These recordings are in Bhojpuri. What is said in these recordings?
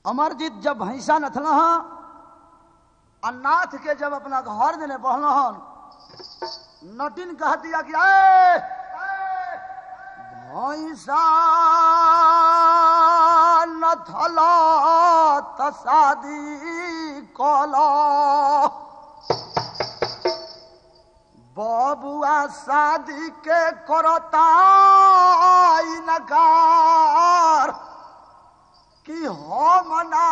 अमरजीत जब भैंसा नथल आ नाथ के जब अपना घर देने बहल हन नटिन कह दिया कि "ए, भैंसा नथल त शादी कल बबुआ शादी के करता इनकार कि हम ना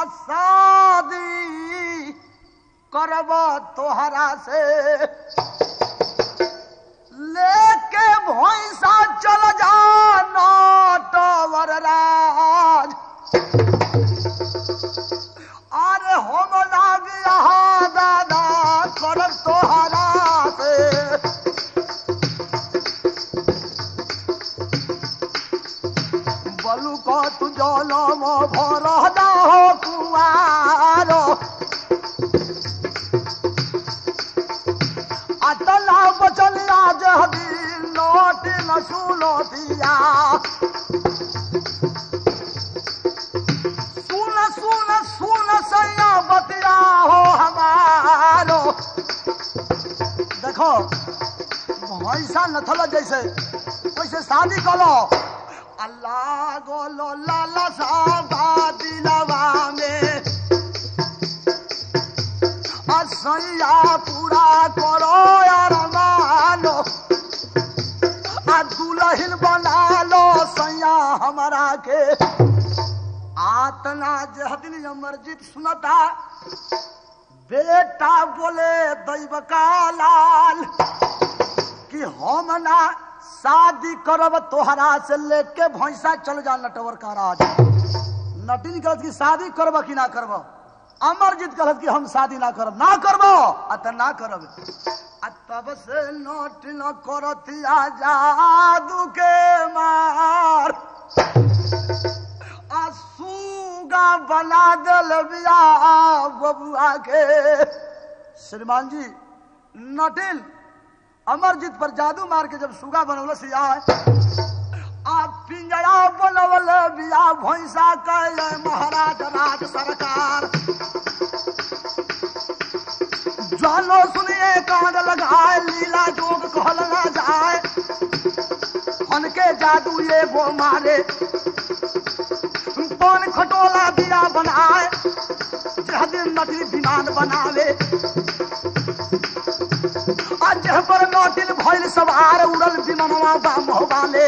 शादी करब तोहरा से लेके भैंसा चल जा नटवर राज अरे हम लाग यहाँ दादा करब तोहरा से बलू को तू जलम भर हो कुआर अटला बचल आज हबी लौट न सुनो दिया सुन सुन सुन सैया बतिया हो हमारो देखो भैंसा नथल जैसे वैसे शादी करो अल्लाह गोलो लाला साबा दिलवा में असैया पूरा करो यार मानो आ दुल्हन बना लो सैया हमारा के आतना जहदिन अमरजीत सुनता बेटा बोले दैव का लाल कि हम ना शादी करब तोहरा से लेके भैंसा चल जा नटवर का राज नटिन कहत कि शादी करब कि ना करब अमरजीत कहत कि हम शादी ना करब ना करब आ त ना करब आ तब से नटिन करतिया जादू के मार आ सूगा बना दिल बिया बबुआ के श्रीमान जी नटिन अमरजीत पर जादू मार के जब सुगा बनवल सिया आ पिंजरा बनवल बिया भैंसा कहे महाराज राज सरकार जानो सुनिए कांड लगाए लीला जोग कहल ना जाए हनके जादू ये वो मारे पान खटोला बिया बनाए जहदिन नदी विमान बनावे आज पर नौटिल भइल सवार उड़ल विमानवा बा मोहबाले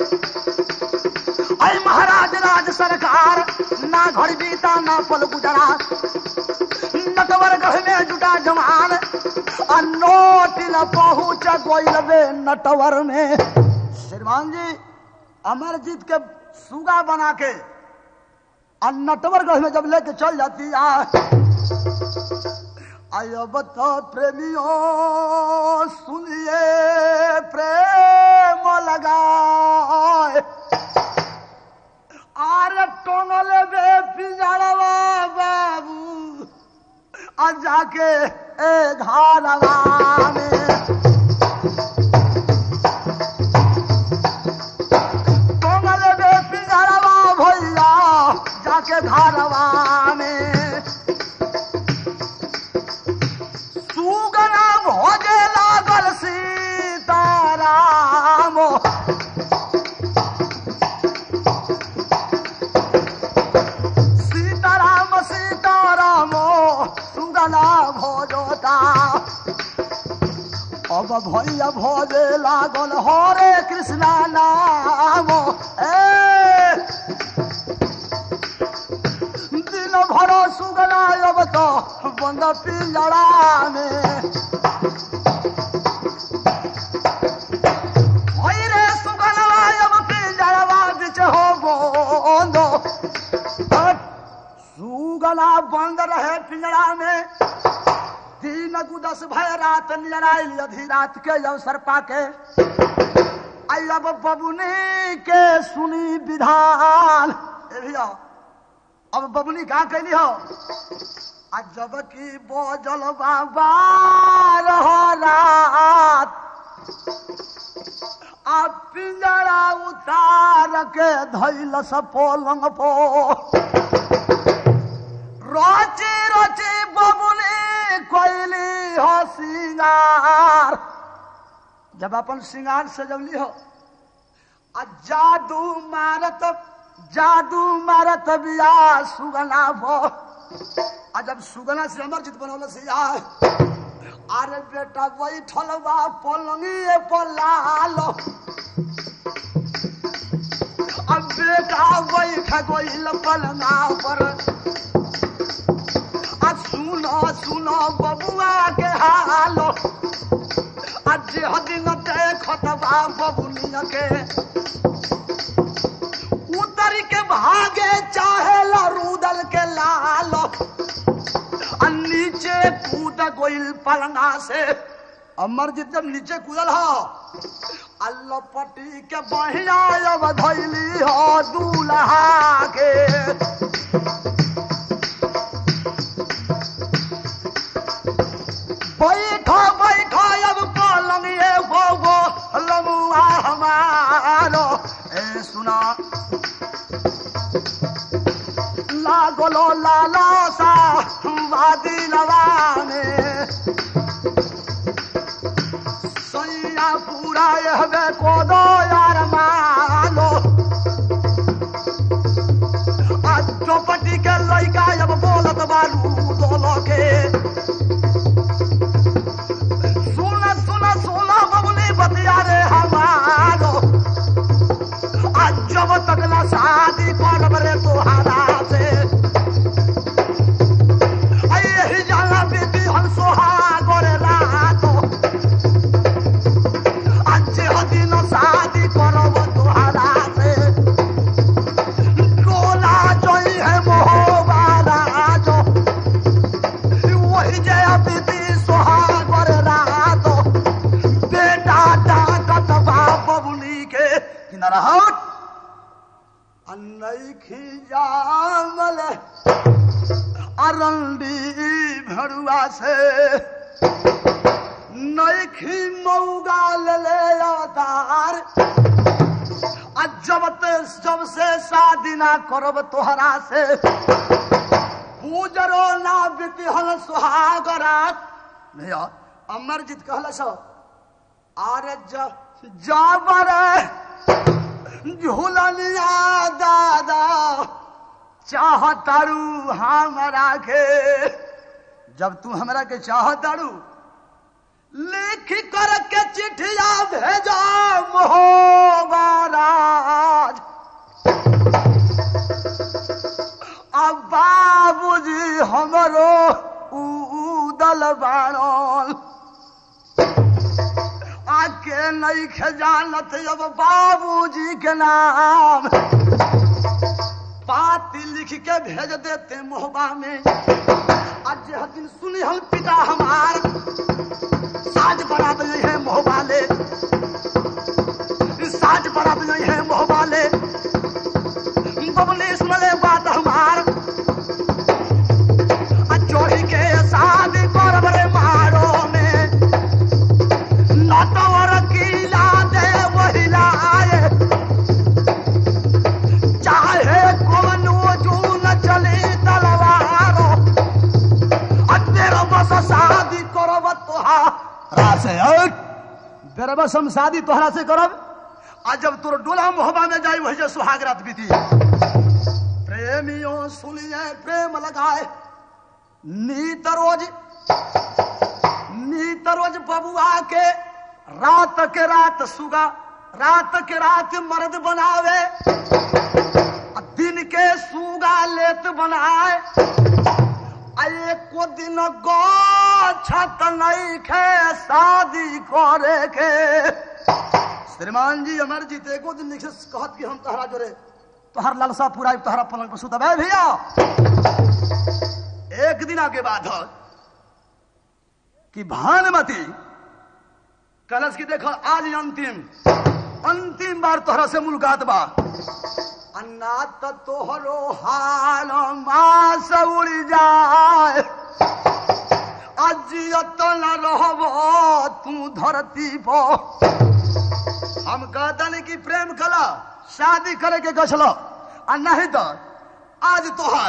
ऐ महाराज राज सरकार ना घर बीता ना पल गुजरा नटवर गढ़ में जुटा जवान आ नोटिल पहुंच गोइल बे नटवर में श्रीमान जी अमरजीत के सुगा बना के आ नटवर गढ़ में जब लेके चल जाती आ अब तो प्रेमियों सुनिए प्रेम लगाए आरे टोंगल बे पिंजड़वा बाबू आ जाके ए घालवा में टोंगल बे पिंजड़वा भैया जाके घालवा में सुगना भोजे लागल सीताराम सीताराम सीताराम सुगना भोजोता अब भैया भोजे लागल हरे कृष्णा नाम ए दिन भर सुगना अब तो बंद पिंजड़ा में ओई रे सुगना अब पिंजड़वा बिच हो बंद हट, सुगना बंद रहे पिंजड़ा में दिन गुदस भय रात नियर आइल अधी रात के अवसर पाके आई अब बबुनी के सुनी विधान ए भैया अब बबुनी का कैली हो आ जब की बोजल बाबा रहो रात आ पिंजरा उतार के धैल स पोलंग पो जब अपन श्रृंगार सजवली हो आ जादू मारत जादू मारत बिया सुगना भो आ जब सुगना से अमर चित बनौल से आ अरे बेटा बैठल बा पलंगी पर लाल अब बेटा बैठ गइल पलंगा पर आ सुनो सुनो बबुआ के हाल आज हदिन देखत बा बबुनिया के उतर के भागे चाहे रूदल के लाल आ नीचे कूद गोइल पलंगा से अमरजीत जब नीचे कूदल हो अल्लाह पटी के बहिया अब धैली हो दूल्हा के बैठो बैठो अब पलंग ये वो वो लमुआ हमारो ए सुना लागलो लाला सा वादी लवाने सैया पूरा यहबे को दो यार मालो आज चौपटी के लइका अब बोलत बालू दोलो के सुना सुना सुना बबुली बतिया रे हमारो आज जब तक ना शादी करब रे तोहारा से यही जाला बेटी हम सोहागर रातो आज दिन शादी करब तोहारा से डोला जोई है मोहबारा जो वही जय बेटी सोहागर रातो बेटा डाकत बा बबुली के किनारा हट अनैखी जामल अरंडी भरुआ से नैखी मऊगा ले ले अवतार आ जब ते जब से शादी ना करब तोहरा से पूजरो ना बितिहल सुहागरात भैया अमरजीत कहल सो अरे जाबर झूलनिया दादा चाहतारू हमरा के जब तू हमरा के चाहतारू लिख कर के चिट्ठिया भेजा मोहबाराज अब बाबूजी हमरो उदल बाणल आके नहीं खजानत अब बाबूजी के नाम पाती लिख के भेज देते मोहबा में आज यह दिन सुनी हम पिता हमार साज बरात नहीं है मोहबाले साज बरात नहीं है मोहबाले बबले सुनले बात हमार आ चोरी के शादी करब रे मारो में नटवर किला दे महिला आए चाहे कोनो जून चले तलवारो तेरा बस शादी करब तोहारा से तेरा बस हम शादी तोहरा से करब आ जब तोर डोला मोहबा में जाई वही जे सुहाग रात बीती प्रेमियों सुनिए प्रेम लगाए नीत रोज नीत रोज बबुआ के रात के रात सुगा रात के रात मर्द बनावे आ दिन के सुगा लेत बनाए आ एको दिन गछत नहीं खे शादी करे के श्रीमान जी अमर जी तो एको दिन लिखे कहत कि हम तहरा जोरे तोहर लालसा पूरा तोहरा पलंग पर सुतब है भैया एक दिन के बाद है कि भानुमती कलश की देखो आज अंतिम अंतिम बार तोहरा से मुलाकात बा अन्ना तो तोहरो हाल मास उड़ जाए अजियत न रहब तू धरती पर हम कहतनी कि प्रेम कला शादी करे के गछलो आ नहीं तो आज तोहार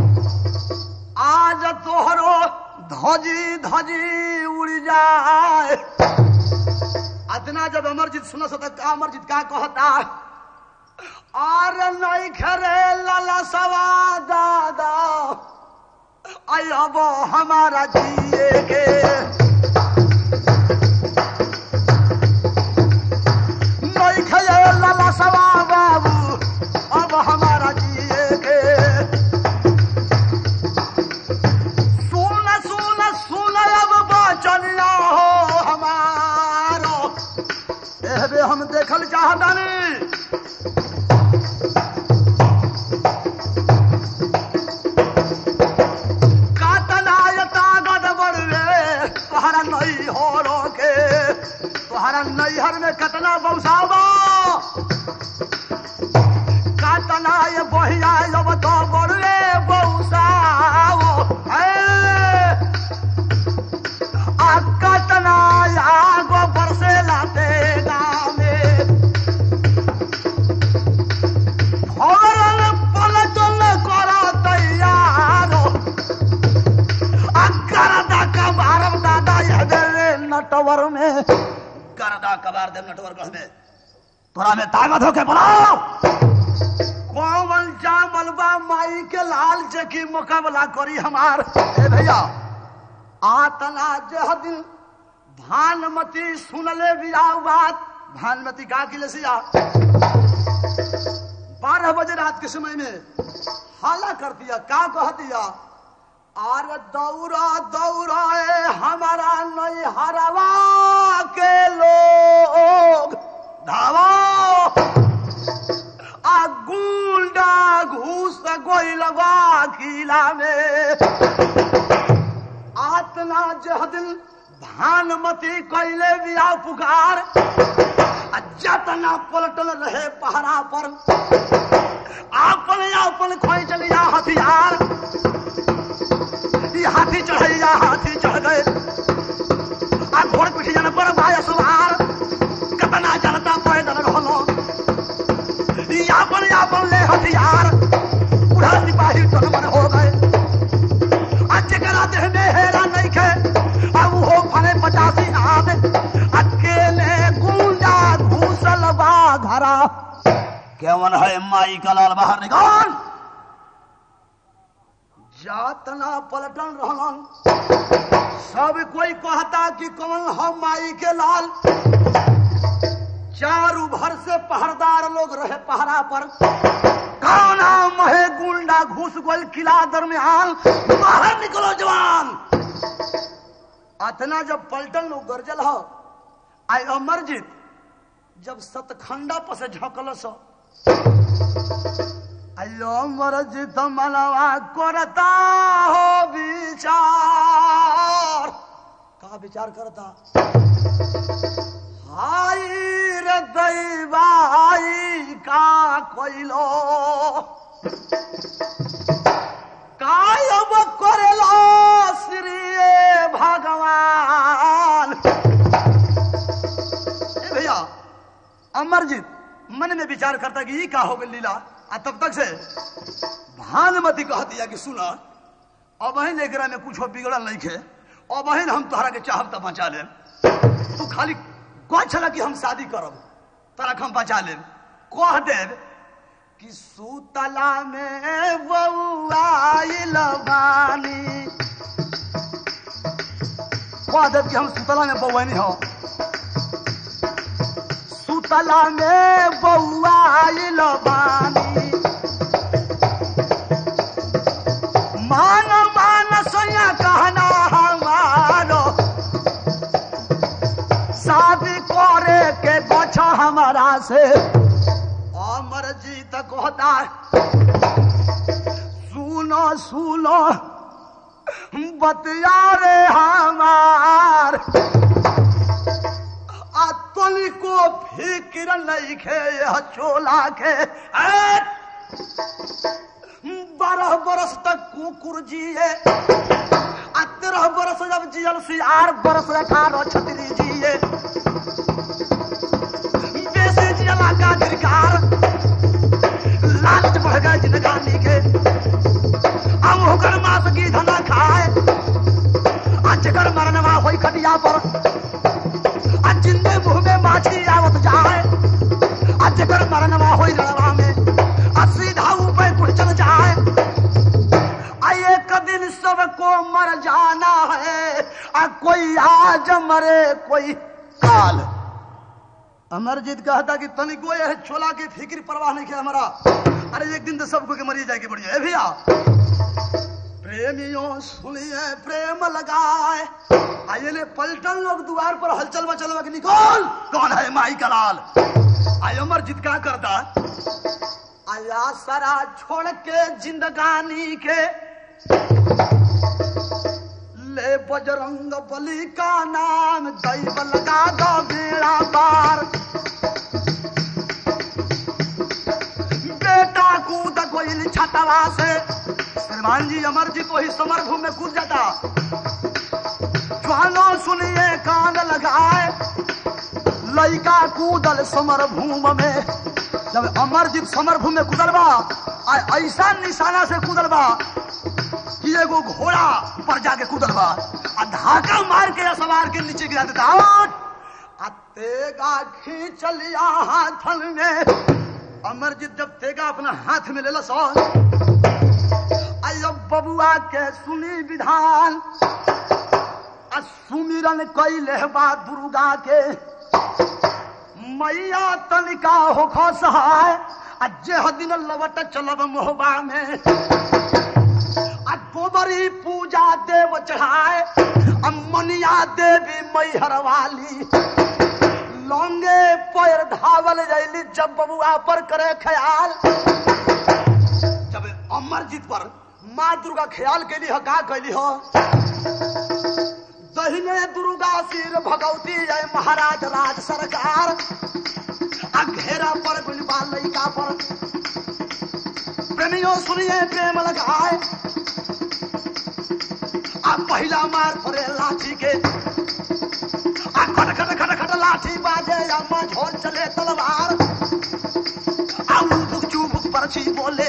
आज तोहरो धजी धजी उड़ जाए अतना जब अमरजीत सुन सो तक अमरजीत का कहता और नहीं खरे लाला सवा दादा आई अब हमारा जिए के नहीं खरे लाला सवा बाबू अब हमारा जिए के सुन सुन सुन अब बचनिया हो हमारो एहबे हम देखल चाहतानी कातनायता गड़बड़ रे तोहरा नहीं हो रोके तोहरा नैहर में कतना बौसाबा कातनाय बहिया जब तो बड़े बौसाओ आ कातनाय आगो बरसे लाते गामे भरल पलटल करा तैयारो आ करदा कबारम दादा यदे नटवर में करदा कबार दे नटवर गढ़ में तोरा में ताकत होके बनाओ कौन जामल बा माई के लाल चकी मुकाबला करी हमार ए भैया आतना जह दिन भानमती सुनले बियाव बात भानमती का की लसिया बारह बजे रात के समय में हाला कर दिया का कह दिया आर दौड़ा दौड़ा ए हमारा नहीं हरवा के लोग धावा आ गुंडा घूस गोइलवा किला में आतना जह दिन भानमती कैले बिया पुकार आ जतना पलटल रहे पहरा पर आपन आपन खोई चलिया हथियार ई हाथी चढ़ैया हाथी चढ़ गए आ घोड़ पीठी जन पर भाई सुधार कतना जनता पैदल रहलो ई आपन आपन ले हथियार बूढ़ा सिपाही टनमन हो गए आ जेकरा देह में हेरा नहीं खे आ वो फने पचासी आद अकेले गुंडा घूसल बा घरा केवन है माई का लाल बाहर निकाल जातना पलटन रहलन सब कोई कहता कि कौन हम माई के लाल चारू भर से पहरदार लोग रहे पहरा पर काना महे गुंडा घुस गोल किला दरमियान बाहर निकलो जवान अतना जब पलटन लोग गरजल हो आई अमरजीत जब सतखंडा पर से झकल सो अयो अमरजीत मनवा करता हो विचार का विचार करता हाय रे दैवाई का कोइलो कायब करेलो श्री भगवान ए भैया अमरजीत मन में विचार करता कि ये का हो गई लीला आ तब तक से भानुमति कह दिया कि सुना अब अहिन एकरा में कुछ बिगड़ल नहीं खे अब अहिन हम तोहरा के चाहब त बचा ले तू खाली कह छला कि हम शादी करब तोरा के हम बचा ले कह देव कि सुतला में बउआइल बानी कह देव कि हम सुतला में बउआनी हो सुतला में बउआइल बानी मान मान सोया कहना हमारो शादी करे के बचा हमारा से अमर जीत कहता सुनो सुनो बतिया रे हमार अतली को फिक्र नहीं खे यह चोला के ऐ! बारह बरस तक कुकुर जिए आ तेरह बरस जब जियल सियार बरस अठारह छतरी जिए बेसी जियला का अधिकार लालच बढ़ गए जिनगानी के अब होकर मास की धना खाए आ जगर मरनवा होई खटिया पर आ जिंदे मुंह में आ कोई आज मरे कोई काल अमरजीत कहता कि तनिको यह छोला की फिक्र परवाह नहीं किया हमारा अरे एक दिन तो सबको के मरी जाएगी बढ़िया ए भैया प्रेमियों सुनिए प्रेम लगाए आइए ले पलटन लोग द्वार पर हलचल मचल में निकल कौन है माई का लाल आय अमरजीत क्या करता आया सरा छोड़ के जिंदगानी के ले बजरंग बली का नाम दैव लगा दो बेड़ा पार बेटा कूद गोइल छतवा से श्रीमान जी अमरजीत वही समर भूमि में कूद जाता ज्वानो सुनिए कान लगाए लइका कूदल समर भूम में जब अमरजीत समर भूमि में कूदल बा आ ऐसा निशाना से कूदल बा कि एगो घोड़ा पर जाके कूदल बा आ धाका मार के सवार के नीचे गिरा देता आउट! आ तेगा खींच लिया हाथन में अमरजीत जब तेगा अपना हाथ में ले सो अयो बबुआ के सुनी विधान आ सुमिरन कैले बा दुर्गा के मैया तनिका हो सहाय आ जे दिन लवट चलब मोहबा में आ गोबरी पूजा देव चढ़ाए आ मनिया देवी मैहर वाली लौंगे पैर धावल जैली जब बबुआ पर करे ख्याल जब अमरजीत पर माँ दुर्गा ख्याल कैली हो का कैली हो दहिने दुर्गा सिर भगवती जय महाराज राज सरकार आ घेरा पर गुलबा लइका पर प्रेमियों सुनिए प्रेम लगाए आ पहिला मार पड़े लाठी के आ खट खट खट खट लाठी बाजे अम्मा झोल चले तलवार आ बुक चुबुक परछी बोले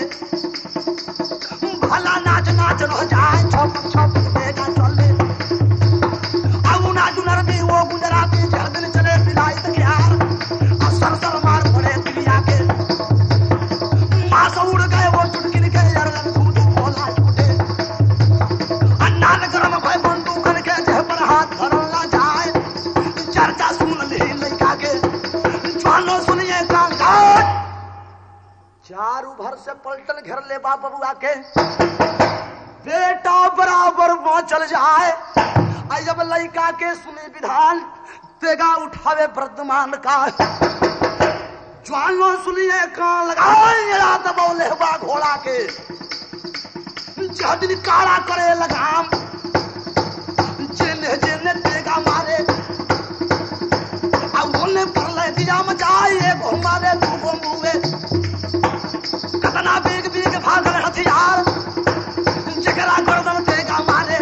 भला नाच नाच रह जाए छप छप देगा चले आ उना जुनर भी वो गुजराती जहदन चले पिलाई तकियार आ सर सर मार पड़े दुनिया के माँ से उड़ गए वो चुटकिन के यरलन धू धू बोला छूटे अन्ना ने गरम भय बंदूक के जेह पर हाथ धरल ना जाए चर्चा सुन ली लड़का के जानो सुनिए कांगाट चारू भर से पलटन घेर ले बा बबुआ के बेटा बराबर चल जाए आई जब लड़का के सुनी विधान तेगा उठावे वर्तमान का ज्वानो सुनिए कान लगाए रात बोले बा घोड़ा के जहदिन काला करे लगाम जेने जेने तेगा मारे आ ओने परले दिया मचाई एगो मारे दूगो मुए कतना बेग बेग भागल हथियार जकरा गर्दन तेगा मारे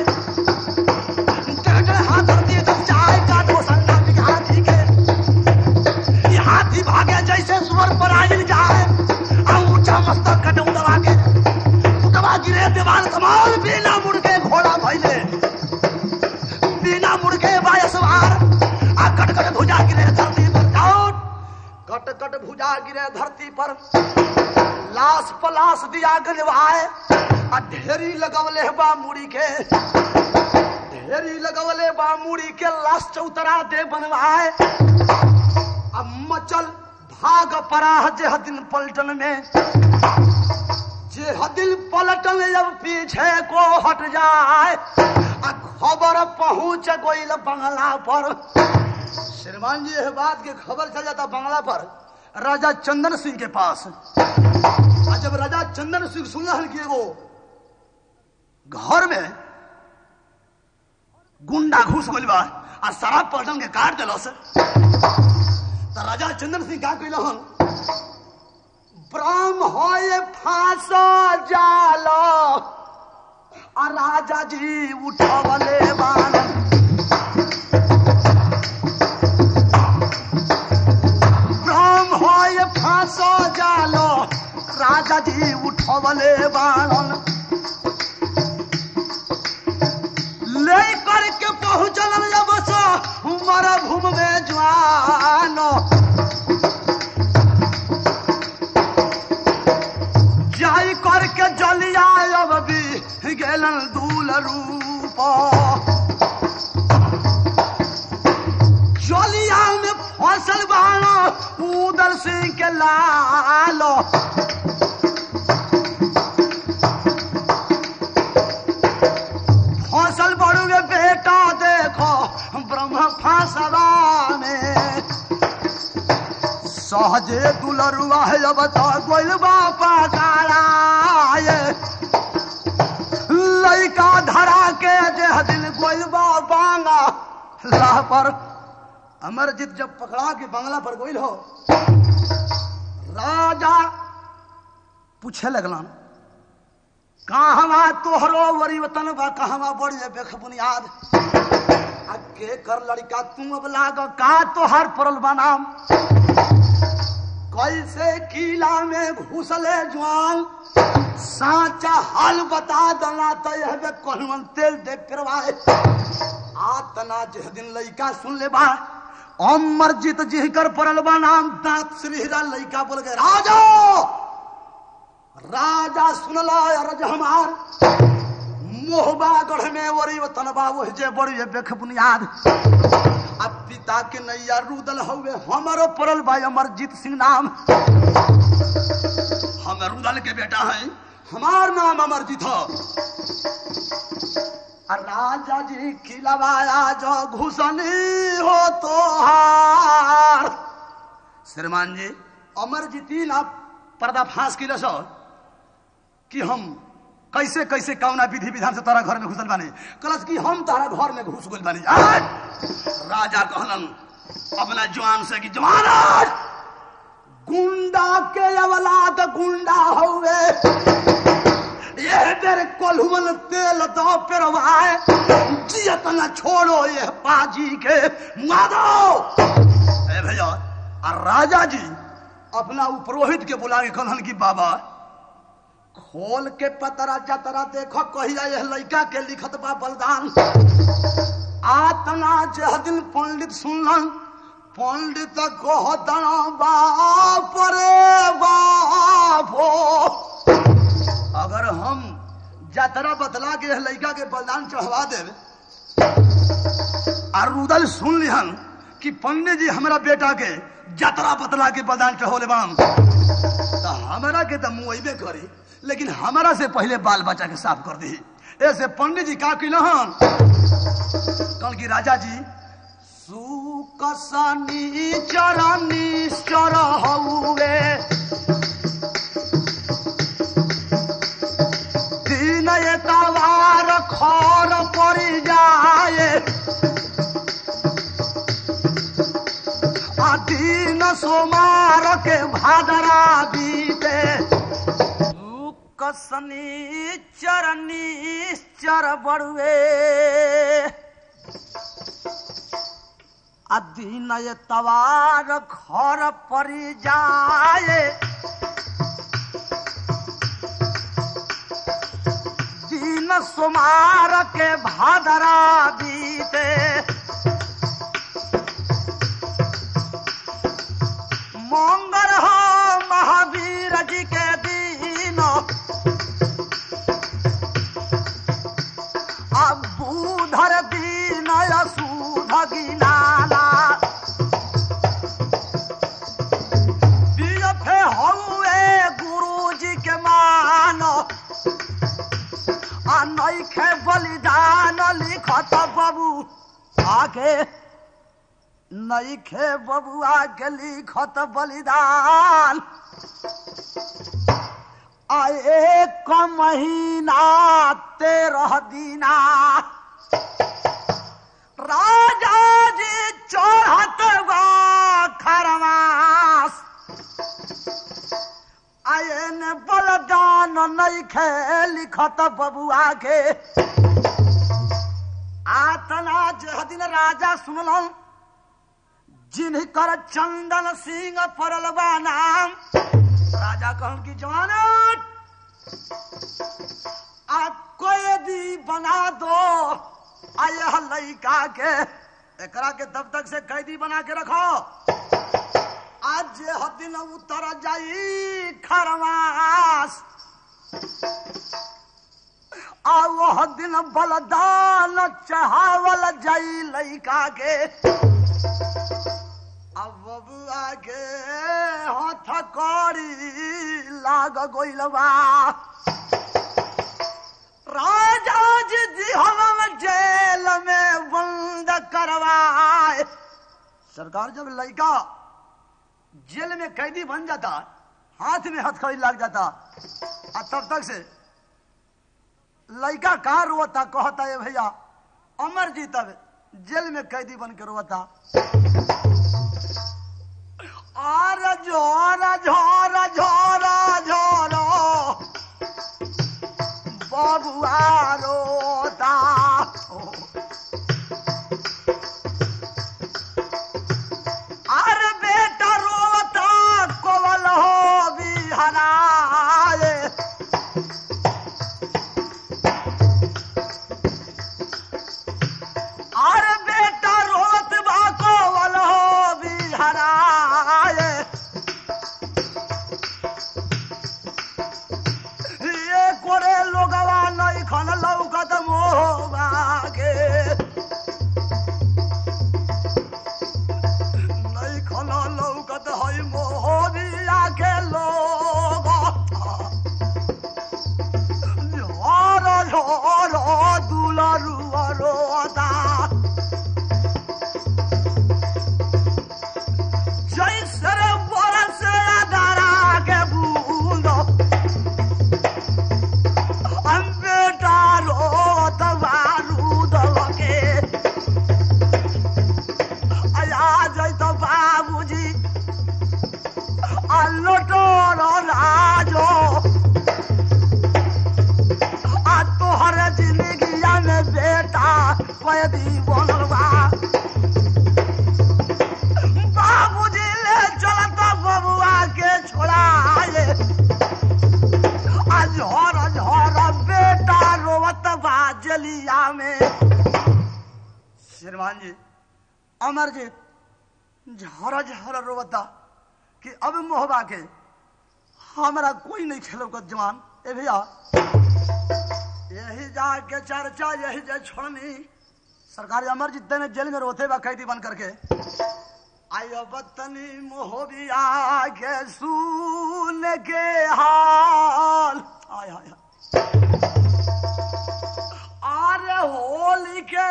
टकटक हाथ दिए जब जाए काटो संगा बिघाती के ये हाथी भागे जैसे सुअर पर आयल जाए आ ऊंचा मस्तक कटू दबा के दबा गिरे दीवार समाल बिना मुड़ के घोड़ा भैले बिना मुड़ के बायसवार आ कट कट भुजा गिरे धरती पर आउट कट कट भुजा गिरे धरती पर लाश पलाश दिया गलवाए आ ढेरी लगवले बा मुड़ी के ढेरी लगवले बा मुड़ी के लाश चौतरा दे बनवाए अब मचल भाग पराह जे दिन पलटन में जे दिल पलटन जब पीछे को हट जाए आ खबर पहुंच गईल बंगला पर श्रीमान जी यह बात की खबर चल जाता बंगला पर राजा चंदन सिंह के पास आ जब राजा चंदन सिंह सुनल कि एगो घर में गुंडा घुस गइल बा आ सारा पलटन के काट दिलस तो राजा चंदन सिंह का कहल हन ब्रह्म होए फांस जाल आ राजा जी उठवले बाण ब्रह्म होए फांस जाल राजा जी उठवले बाण ले करके पहुंचल जब सो हमारा भूम में जवान जाई करके जलिया अब भी गेलन दूल रूप उदल सिंह के लालो फसल बड़ुए बेटा देखो ब्रह्म फांसवा में सहजे दुलरुआ है अब तो गोल बापा कालाए लइका धरा के देह दिल गोल बांगा लाह पर अमरजीत जब पकड़ा के बंगला पर गोइल हो राजा पूछे लगलन कहवा तोहरो वरी वतन बा कहवा बड़ी बेख बुनियाद आ के कर लड़का तुम अब लाग का तोहर परल बनाम कैसे किला में घुसले जवान साचा हाल बता दना तो यह बे कहवन तेल दे फिरवाए आतना जिस दिन लइका सुन ले बा अमर जीत जिह कर परल बा नाम दांत श्रीरा लइका बोल गए राजा राजा सुनला रज हमार मोहबा गढ़ में वरी वतन बाबू जे बड़ी बेख बुनियाद अब पिता के नैया रुदल हवे हमारो परल भाई अमरजीत सिंह नाम हम रुदल के बेटा हैं हमार नाम अमरजीत हो और राजा जी खिलवाया जो घुसनी हो तो हार श्रीमान जी अमरजीती ना पर्दा फांस की सो कि हम कैसे कैसे कौना विधि विधान से तारा घर में घुसल बानी कलस कि हम तारा घर में घुस गइल बानी आज राजा कहलन अपना जवान से कि जवान आज गुंडा के अवलाद गुंडा हवे ये तेरे कोल्हुवन तेल दो पेरवाए जियत न छोड़ो ये पाजी के मादो ए भैया और राजा जी अपना उपरोहित के बुला के कहलन कि बाबा खोल के पतरा जतरा देखो कहिया यह लड़का के लिखत बा बलिदान आतना जह दिन पंडित सुनलन पंडित कहतन बाप रे बाप हो अगर हम जतरा बतला के यह लड़का के बलिदान चढ़वा देवे और रुदल सुन लिहन कि पंडित जी हमारा बेटा के जतरा बतला के बलिदान चढ़ोले बाम तो हमारा के तो मुआबे करी लेकिन हमारा से पहले बाल बच्चा के साफ कर दी ऐसे पंडित जी का किलहन कल की राजा जी सुकसनी चरनी चर हउए दिन एतवार खर पड़ी जाए आ दिन सोमार के भादरा बीते कसनी चरनी चर बड़ुए अधीन तवार घर परी जाए दिन सोमार के भादरा बीते मंगल हो महावीर जी के दिन अब बूधर दीन सूध गिनाला बीएफे हउए गुरु जी के मान आ नइखे बलिदान लिखत बाबू आगे नइखे बबुआ के लिखत बलिदान आ एक महीना तेरह दिना राजा जी चढ़त बा खरमास आयन बलदान नइखे लिखत बबुआ के आतना जह दिन राजा सुनलन जिनकर चंदन सिंह परल बा नाम राजा कहन की जवानत आ कैदी बना दो आ यह लड़का के एकरा के तब तक से कैदी बना के रखो आज जे दिन उतर जाई खरमास आ वह दिन बलदान चढ़ावल जाई लड़का के अब बबुआ के हाथ कड़ी लाग गइल बा राजा जी दिहल जेल में बंद करवाए सरकार जब लड़का जेल में कैदी बन जाता हाथ में हथकड़ी लग जाता और तब तक से लड़का कहा रोता कहता है भैया अमर जी तब जेल में कैदी बन के रोता आर झोरा झोरा झोरा झोरा बबुआ रोता अरे बेटा रोता कोवल हो बिहराए अरे बेटा रोत बा कोवल हो बिहराए ये कोरे लोगवा नहीं खन लौकत मोहबा के नहीं खन लौकत है मोहबिया के लोग झोर झोर दुलरुआ रोता जैसे रे बरस अदरा के बूंदो हम बेटा रोत बारूद के आ जैत बाबूजी आ लोटोर राजो आ तोहर जिंदगिया में बेटा कैदी बनल बा बाबूजी ले चलत बबुआ के छोड़ाए आ झोर झोर बेटा रोवत बा जलिया में श्रीमान जी अमर जी झोर झोर रोवता कि अब मोहबा के हमारा कोई नहीं खेलो का जवान ए भैया यही जाके चर्चा यही जे छोड़नी सरकार अमर जी ने जेल में रोते बा कैदी बन करके आयो बतनी मोहबिया के सुन के हाल आय हाय हाय। अरे होली के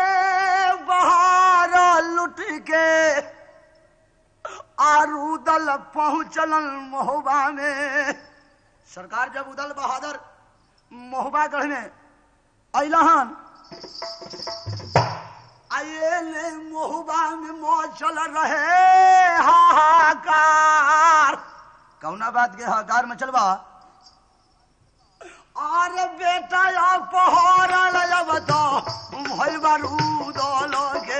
बहार लुट के आरूदल पहुंचलन मोहबा में सरकार जब उदल बहादुर मोहबा गढ़ में अहन आये ने मोहबा में मौचल रहे हाहाकार कौना बात के हाहाकार में चलबा अरे बेटा या पहाड़ अब तो भई बारूद लोगे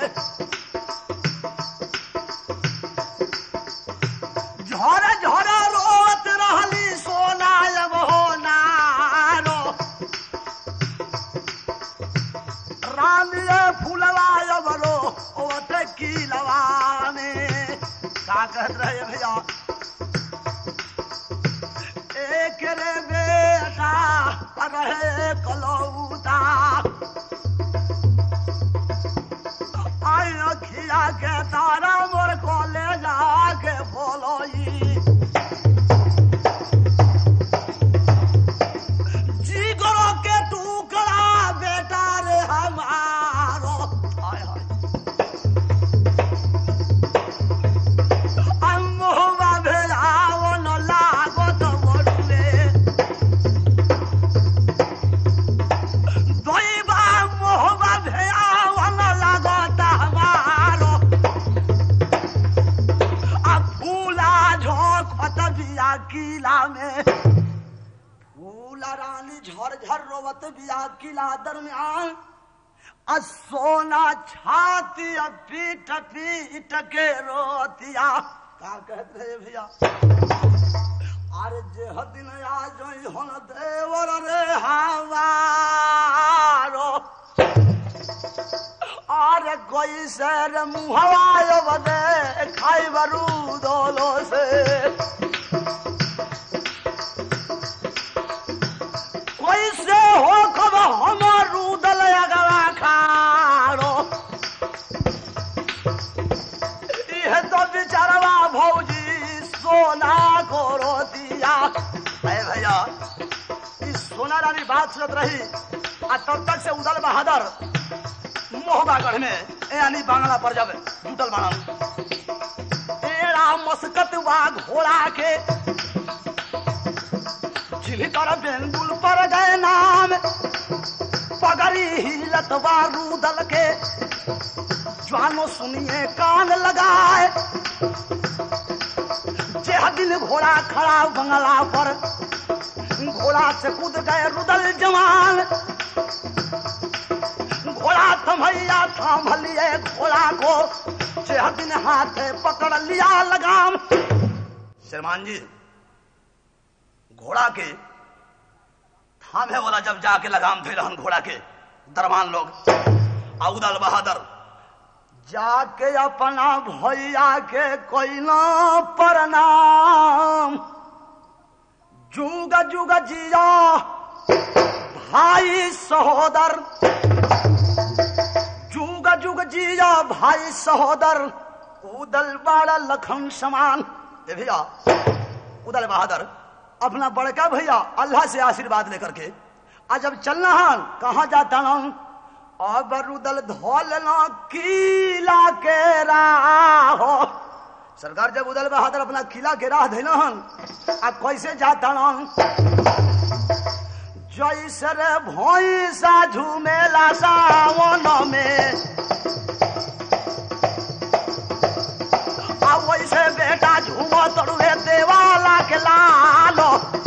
झोर झोर रोत रहली सोना अब हो नारो रामिया फूलवा बरो ओते की लवाने का कहत रहे भैया एक रे बेटा रहे कलौता आई अखिया के तारा मोर कोले जाके बोलोई जिगरो के टुकड़ा बेटा रे हमारो हाय हाय अम्मुवा भेलाओ न लागो त बड़ुए दैवा मोहबा भेलाओ न लागो त हमारो आ फूला झोंकत बिया किला में फूला रानी झरझर रोवत बिया किला दरमियान आ सोना छाती आ पीट पीट के रोतिया का कहत रहे भैया अरे जे हदिन आ जोई हन देवर रे हवारो अरे कोई सर मुहवायो बदे खाई बरू दोलो से कोई से हो कब हमर रूदल अगवा खाड़ो इह तो रानी बात सुनत रही आ तब तक से उदल बहादुर मोहबागढ़ में यानी बांग्ला पर जब जुटल बाड़न एड़ा मस्कत बा घोड़ा के छिलकर बेंदुल पर गए नाम पगड़ी हिलत बा रूदल के जानो सुनिए कान लगाए जेह दिन घोड़ा खड़ा बंगला पर घोड़ा से कूद गए रुदल जवान घोड़ा थमैया थाम लिए घोड़ा को जेह दिन हाथ पकड़ लिया लगाम श्रीमान जी घोड़ा के थामे वाला जब जाके लगाम थे रहन घोड़ा के दरबान लोग औदल बहादुर जाके अपना भैया के कोई न प्रणाम जुग जुग जिया भाई सहोदर जुग जुग जिया भाई सहोदर उदल बाड़ा लखन समान ए भैया उदल बहादुर अपना बड़का भैया अल्लाह से आशीर्वाद लेकर के आज जब चलना हन कहा जाता हूं अब रुदल धोल किला के राह सरकार जब उदल बहादुर अपना किला के राह देना हन आ कैसे जाता हन जैसे रे भैंसा झूमेला सावन में आ वैसे बेटा झूमो तड़ुए देवाला के लालो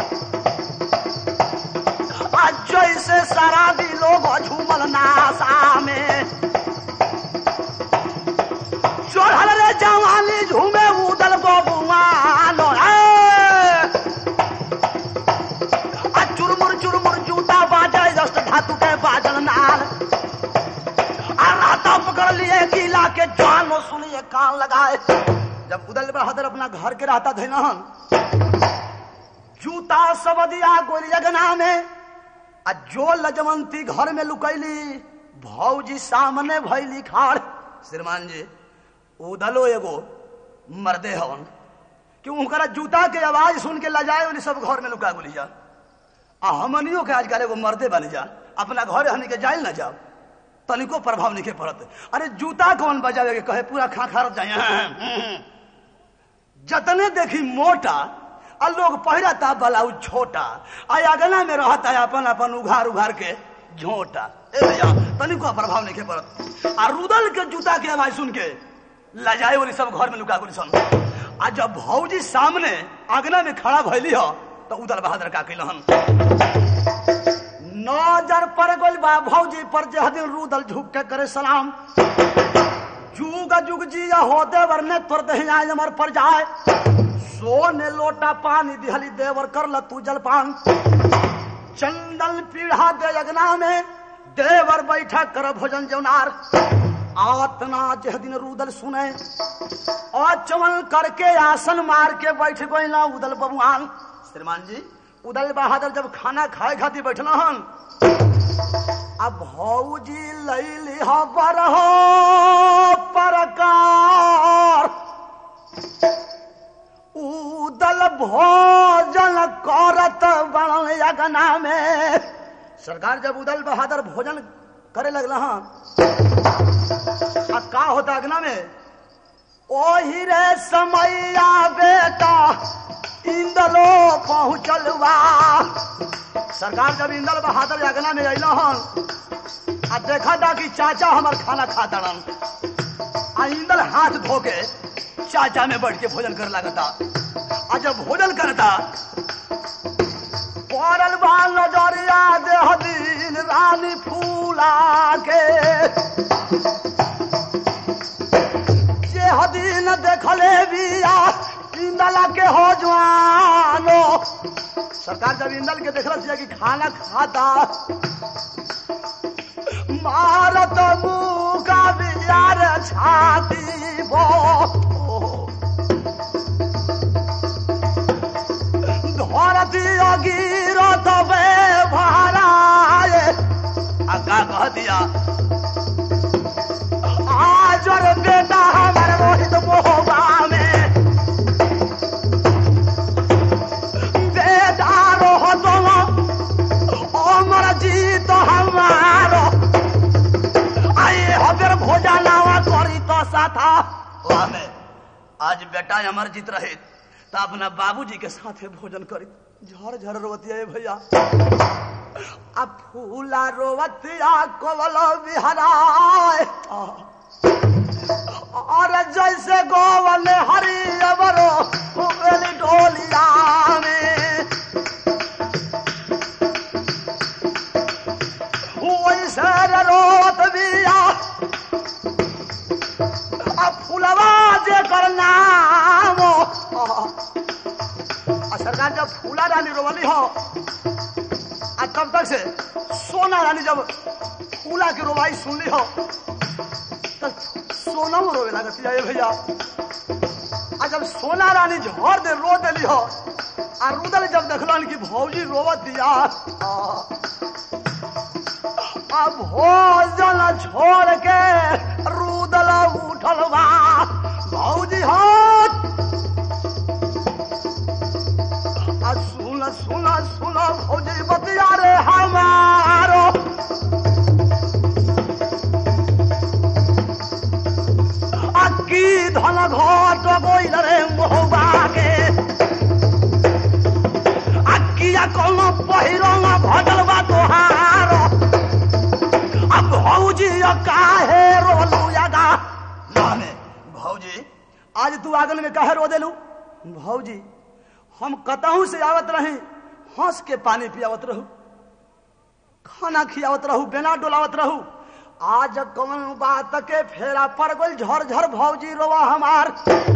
आज जैसे सारा भी लोग झूमल नासा में चढ़ल रे जवानी झूमे उदल बबुआनो आ चुरमुर चुरमुर जूता बाजे जस्ट धातु के बाजल नाल आ राता पकड़ लिए किला के जानो सुनिए कान लगाए जब उदल बहादुर अपना घर के रहता थे न जूता सब दिया गोलियगना में आ जो लजवंती घर में लुकैली भौजी सामने भैली खाड़ श्रीमान जी उदलो एगो मर्दे हवन कि उनकरा जूता के आवाज सुन के लजाए उन्हें सब घर में लुका गोली जा आ हमनियो के आजकल एगो मर्दे बन जा अपना घर हमनी के जाइल ना जाओ तनिको प्रभाव नहीं के पड़त अरे जूता कौन बजावे के कहे पूरा खा खा जाए जतने देखी मोटा आ लोग पहिरता ब्लाउज छोटा आ अगना में रहता है अपन अपन उघार उघार के झोटा ए भैया तनिको प्रभाव नहीं के पड़त आ रुदल के जूता के आवाज सुन के लजाए वाली सब घर में लुका गोली सन आ जब भौजी सामने अगना में खड़ा भैली हो तो उदल बहादुर का कैलहन नजर पर गोल बा भौजी पर जह दिन रुदल झुक के करे सलाम जुग जुग जिया होते वरने तुर दही आय अमर पर जाए सोने लोटा पानी दिहली देवर कर ल तू जलपान चंदन पीढ़ा दे अगना में देवर बैठा कर भोजन जौनार आतना जह दिन रुदल सुने और चमन करके आसन मार के बैठ गई ना उदल बबुआन श्रीमान जी उदल बहादुर जब खाना खाए खातिर बैठना हन अब भौजी लैली हबर हो परकार उदल भोजन करत बनल यगना में सरकार जब उदल बहादुर भोजन करे लगला हाँ आ का होता अगना में ओही रे समैया बेटा इंदलो पहुंचल बा सरकार जब इंदल बहादुर अगना में अल हन आ देखा था कि चाचा हमार खाना खाता रन आ इंदल हाथ धो के चाचा में बैठ के भोजन कर लगता आ जब भोजन करता पड़ल बा नजरिया देह दिन रानी फूला के जे हदीन देखले बिया इंदला के हो जवानो सरकार जब इंदल के देखल कि खाना खाता मारत मुका बियार छाती बो धरती गिरत बे भराए आ का कह दिया आज रे बेटा हमर मोहित मोहबा में बेटा रोह तुम आशा था वाह में आज बेटा अमरजीत रहे तो अपना बाबूजी के साथे भोजन करी झर झर रोवतिया भैया अब फूला रोवतिया कोवल बिहराय और जैसे गोवल हरी अमरो उगली डोलिया में वैसे रोत बिया अब फूलवा जे कर नाम आ सरकार जब फूला रानी रोवली हो आ तब तक से सोना रानी जब फूला की रोवाई सुनली हो तो सोना में रोवे लागत जाए भैया आ जब सोना रानी झोर दे रो देली हो आ रुदल जब देखलन कि भौजी रोवत दिया आ भोजन छोड़ के रुदल उठल बा भौजी हाथ आ सुन सुन सुन भौजी बतिया रे हमारो आ की धन घट गइल रे मोहबा के आ किया कोनो पहिरंग भजल बा तोहार अब भौजी काहे रोलू यागा माने भौजी आज तू आंगन में काहे रो देलू भौजी हम कतहू से आवत रही हंस के पानी पियावत रहू खाना खियावत रहू बेना डोलावत रहू आज कौन बात के फेरा पड़ गल झर झर भौजी रोवा हमार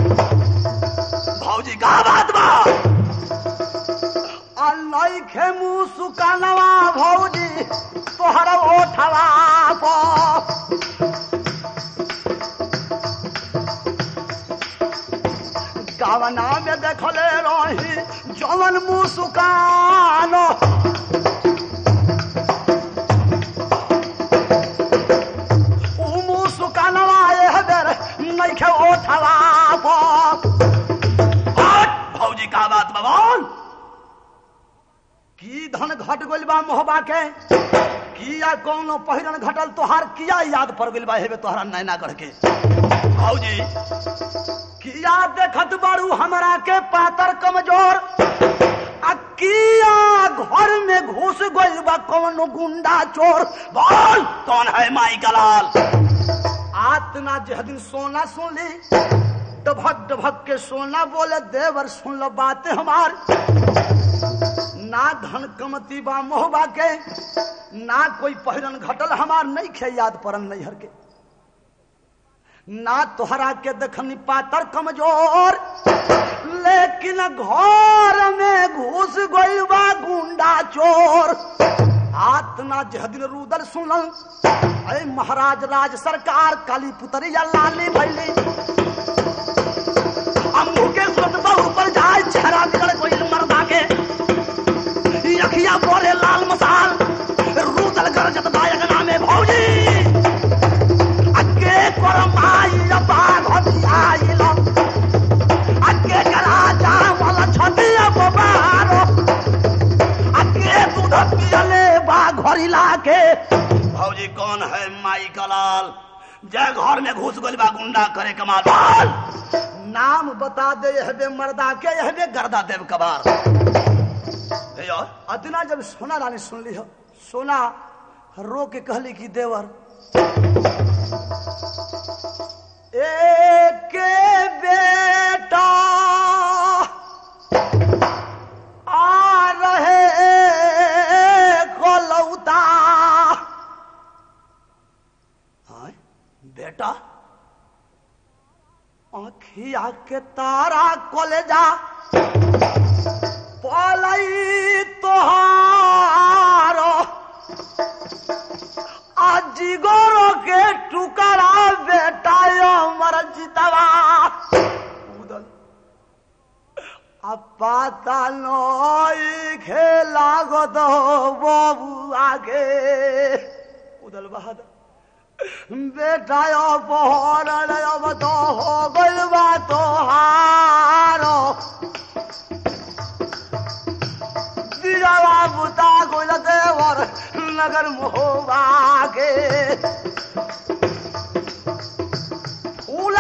भौजी का बात बा आ नइखे मुंह सुकानवा भौजी तोहरा ओठवा पर गावना में देखले रही जवन मुस्कान उ मुस्कानवा एह बेर नइखे ओठवा पर भौजी का बात बवाल की धन घट गइल बा मोहबा के किया कौनो पहिरन घटल तोहार किया याद पड़ गइल बा हेबे तोहरा नैना गढ़ के भौजी किया देखत बारू हमरा के पातर कमजोर आ किया घर में घुस गइल बा कौनो गुंडा चोर बोल कौन है माई का लाल आतना जह दिन सोना सुन ली डभक डभक के सोना बोले देवर सुन लो बातें हमार ना धन कमती बा मोहबा के ना कोई पहिरन घटल हमार नहीं खे याद परन नैहर के ना तोहरा के देखनी पातर कमजोर लेकिन घर में घुस गइल बा गुंडा चोर आतना जह दिन रुदल सुनल अरे महाराज राज सरकार काली पुतरिया लाली भैली अम्मू के सुतबा ऊपर जाए चेहरा बिगड़ गइल मर्दा के अखिया बोरे लाल मसाल रुदल गरजत बायक नामे भौजी अगे कर माई बा घटियाइल अगे करा जावल छतिया बबारो अगे दूध पियले बा घरिला के भौजी कौन है माई कलाल जय घर में घुस गइल बा गुंडा करे कमाल बोल नाम बता दे यहबे मर्दा के यहबे गर्दा देव कबार भैया अतना जब सोना रानी सुन ली हो सोना रो के कहली कि देवर एक बेटा आ रहे कोलौता हाँ, बेटा आखिया के तारा कलेजा पलई तोहारो अजिगोरो के टुकड़ा बेटा मर जितवा उदल अब पाता नई खेला गो तो बाबू आगे उदल बहादुर बेटा बहर अब तो हो गइल बा तोहारो दियावा बुता गोल देवर नगर मोहबा के फूल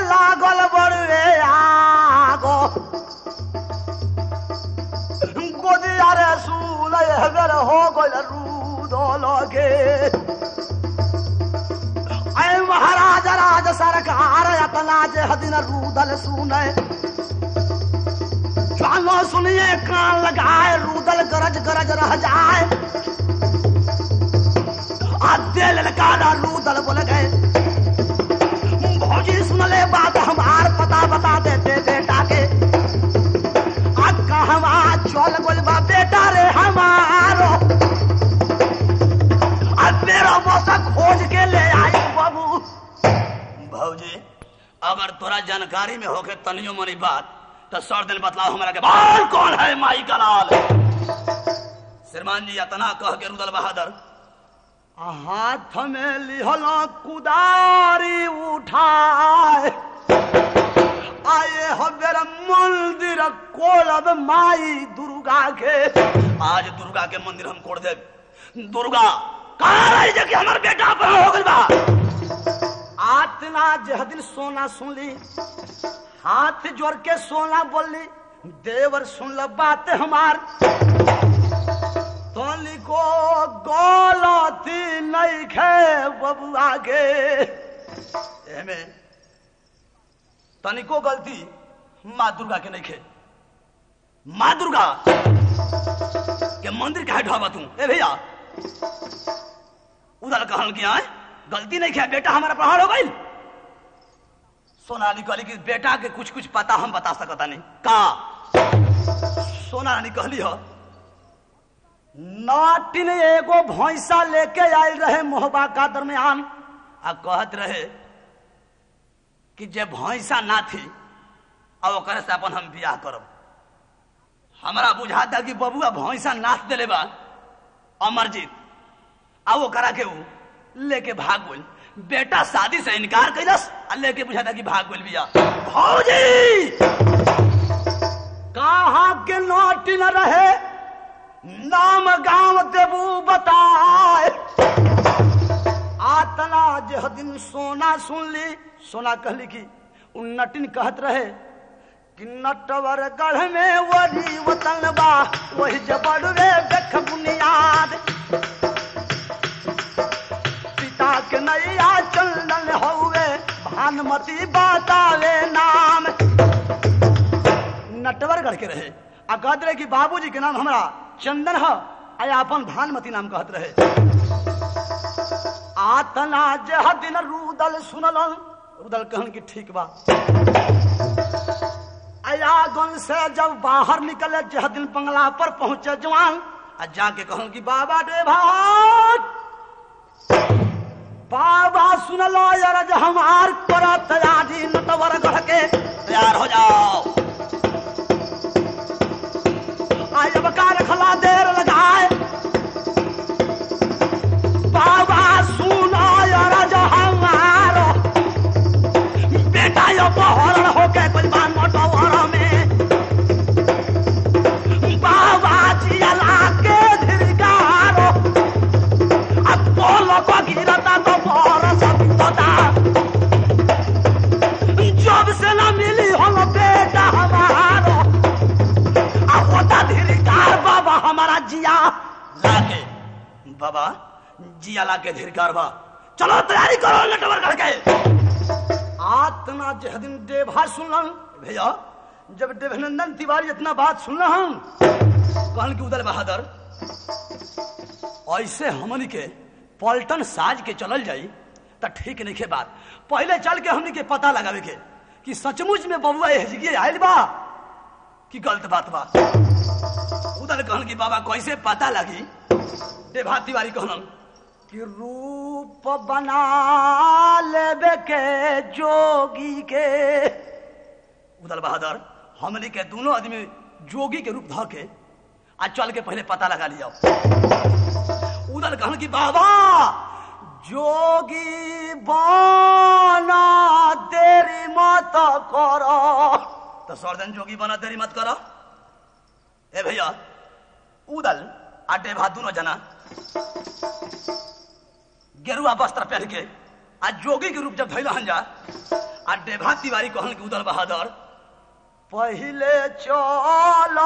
लागल बड़े आगो गोदिया रे सूल हेगर हो गल रूदो लगे ऐ महाराज राज सरकार अपना जे हदिन रूदल सुने कानो सुनिए कान लगाए रूदल गरज गरज रह जाए आधे ललकारा रूदल बोल गए भौजी सुन ले बात हमार पता बता देते बेटा के कहवा चल गोलबा बेटा रे हमारो अब मेरा मौसा खोज के ले आई बाबू भौजी अगर तोरा जानकारी में होके तनियो मनी बात तो सर दिन बतलाओ हमारा के बाल कौन है माई का लाल श्रीमान जी अतना कह के रुदल बहादुर हाथ में लिहल कुदारी उठाए आए हमेर मंदिर कोलब माई दुर्गा के आज दुर्गा के मंदिर हम कोड़ दे दुर्गा कहाँ रही जे कि हमार बेटा अपना हो गइल बा आतना जह दिन सोना सुनली हाथ जोड़ के सोना बोली देवर सुन ल बात हमार तोली को गलती नहीं खे बबुआ के एमे तनिको गलती माँ दुर्गा के नहीं खे माँ दुर्गा के मंदिर काहे ढाबा तू ए भैया उधर कहल कि आए गलती नहीं किया बेटा हमारा प्रहार हो गई सोनाली कहली कि बेटा के कुछ कुछ पता हम बता सकता नहीं का सोना रानी कहली हो नाटिन एगो भैंसा लेके आयल रहे मोहबा का दरमियान आ कहत रहे कि जे भैंसा ना थी अब ओकरे से अपन हम बियाह करब हमरा बुझाता कि बबुआ भैंसा नाच देले बा अमरजीत आ वो करा के ऊ लेके भाग गइल बेटा शादी से इनकार कैलस आ लेके बुझाता कि भाग गइल बिया भौजी कहाँ के नाटिन रहे नाम गांव देबू बताए आतना जे दिन सोना सुन ली सोना कहली कि उ नटिन कहत रहे कि नटवर गढ़ में वही वतन बा वही जबड़वे देख बुनियाद पिता के नैया चंदन हौवे भानुमती बतावे नाम नटवरगढ़ के रहे आ कहत रहे कि बाबूजी के नाम हमरा चंदन है आ अपन भानुमती नाम कहत रहे आतना जह दिन रूदल सुनलन रूदल कहन कि ठीक बा अयागन से जब बाहर निकले जह दिन बंगला पर पहुंचे जवान आ जाके कहूं कि बाबा दे भाग बाबा सुनलो यार जो हमार करा तैयारी नटवर गढ़ के तैयार हो जाओ आज अब का रखला देर लगाए बाबा सुनो यार जो हमारो बेटा यो बहरण होके कुछ बान मोटवर में बाबा जियला के धिरकारो अब बोलो को गिरता तो बरस बितता जब से ना मिली हम बेटा हमारो आ होता धिरकार बाबा हमारा जिया लाके बाबा जिया लाके धिरकार बा चलो तैयारी करो नटवर करके आतना जह दिन देभा सुनलन भैया जब देवनंदन तिवारी इतना बात सुनल हम कहन कि उदल बहादुर ऐसे हमनी के पलटन साज के चलल जाई त ठीक नहीं के बात पहले चल के हमनी के पता लगावे के कि सचमुच में बबुआ एहजगी आयल बा कि गलत बात बा उदल कहन कि बाबा कैसे पता लगी देभा तिवारी कहलन कि रूप बना लेबे के जोगी के उदल बहादुर हमनी के दोनों आदमी जोगी के रूप ध के आ चल के पहले पता लगा लिया उदल कहन कि बाबा जोगी बना देरी मत करो तो सर्जन जोगी बना देरी मत करो ए भैया उदल आ डेभा दोनों जना गेरुआ वस्त्र पहन के आ जोगी के रूप जब धैल हन जा आ डेभा तिवारी कहन कि उदल बहादुर पहिले चल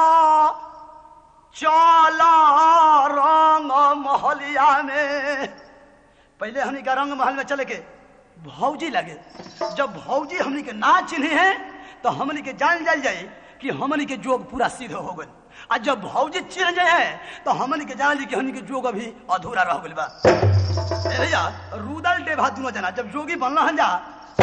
चल रंग महलिया में पहले हमनी का रंग महल में चले के भौजी लगे जब भौजी हमनी के ना चिन्हे हैं तो हमनी के जान जाल जाए कि हमनी के जोग पूरा सिद्ध हो गए आ जब भौजी चिन्ह जाए तो हमनी के जान ली कि हमनी के जोग अभी अधूरा रह गइल बा ए भैया रुदल डेभा दोनों जना जब जोगी बनल हन जा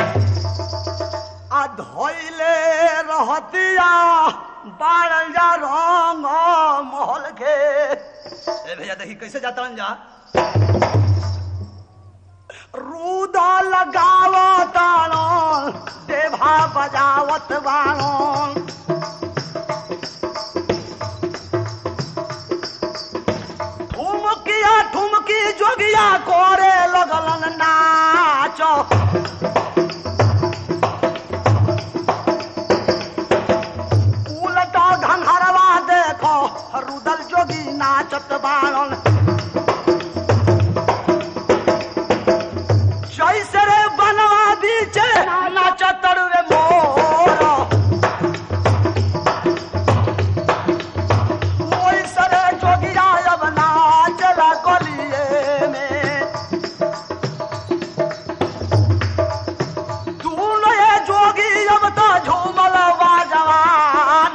आ धोइले रहतिया बारल जा रंग महल के ए भैया देखी कैसे जाता हन जा रूदा लगावत बाणन देभा बजावत बाणन ठुमकिया ठुमकी जोगिया करे लगलन नाच उलटा घंघरवा देखो रुदल जोगी नाचत बाणन जैसे रे बनवा बीचे नाचत रे मोर वैसे रे जोगिया अब नाचला गलिए में दूनो ये जोगी अब तो झूमल जवान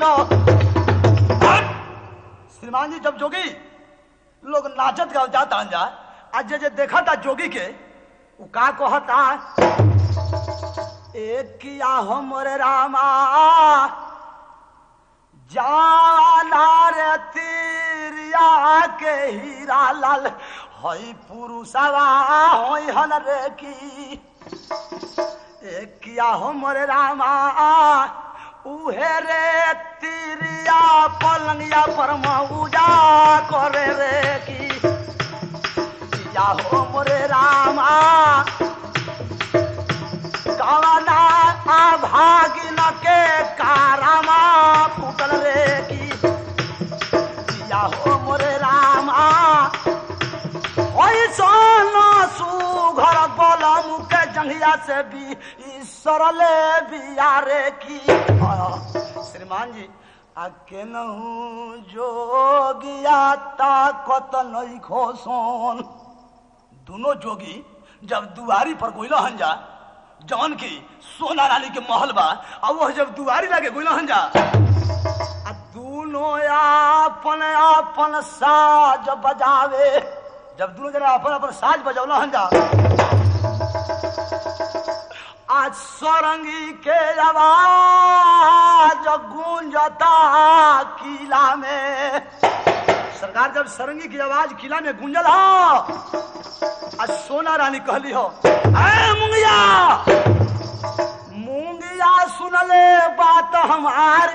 श्रीमान जी जब जोगी लोग नाचत गाव जाता हन जा आज जे जे देखा था जोगी के उ का कहता एक किया हमरे रामा जाना रे तीरिया के हीरा लाल हई पुरुषवा हई हन रे की एक किया हमरे रामा उहे रे तीरिया पलंगिया पर मऊजा करे रे की या हो मोरे रामा कवना आ भागिन के कारामा फूटल रे की या हो मोरे रामा ओइ सोना सुघर बलम के जंघिया से भी सरले बियारे की श्रीमान जी आ केनहू जोगिया ताकत नहीं खोसन दोनों जोगी जब दुआरी पर गोइला हन जा जौन की सोना रानी के महल बा और वह जब दुआरी लगे गोइला हन जा आ दोनों अपन अपन साज बजावे जब दोनों जना अपन अपन साज बजौला हन जा आज सरंगी के आवाज गूंजता किला में सरकार जब सरंगी की आवाज किला में गूंजल हो आज सोना रानी कहली हो ए मुंगिया मुंगिया सुनले बात हमार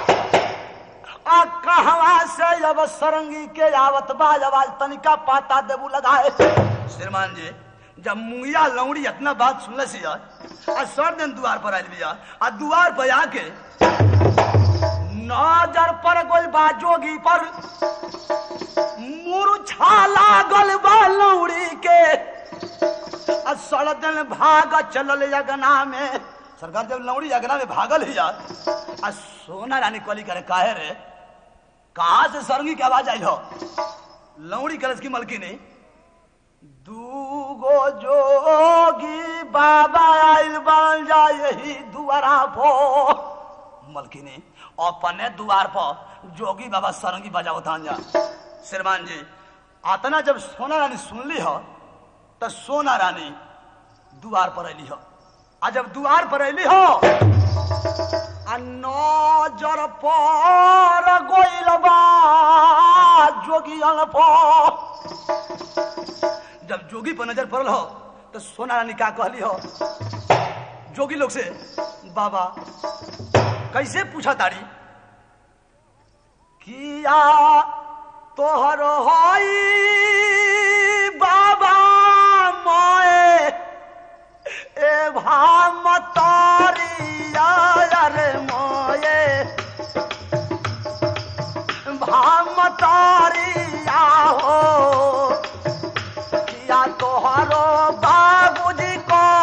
आ कहवा से अब सरंगी के आवत बा आवाज तनिका पाता देबू लगाए श्रीमान जी जब मुंगिया लौड़ी इतना बात सुनले सी आ सर दिन द्वार पर आयल बिया आ द्वार पर आके नजर पर गोल बा जोगी पर मूर्छा लागल बा लौड़ी के आ सड़दन भाग चलल अगना में सरकार जब लौड़ी अगना में भागल ही जा आ सोना रानी कली करे काहे रे कहा से सरंगी की आवाज आई हो लौड़ी कलश की मलकिनी दूगो जोगी बाबा आइल बन जा यही दुआरा पो मलकिनी अपने द्वार पर जोगी बाबा सरंगी बजाओ था जा श्रीमान जी आतना जब सोना रानी सुनली हो तो सोना रानी द्वार पर अली हो आ जब द्वार पर अली हो आ नजर पर गोइल बा जोगियन पर जब जोगी पर नजर पड़ल हो तो सोना रानी का कहली हो जोगी लोग से बाबा कैसे पूछा तारी किया तोहर हई बाबा मोए ए भामतारिया रे मोए भामतारिया हो किया तोहरो बाबूजी को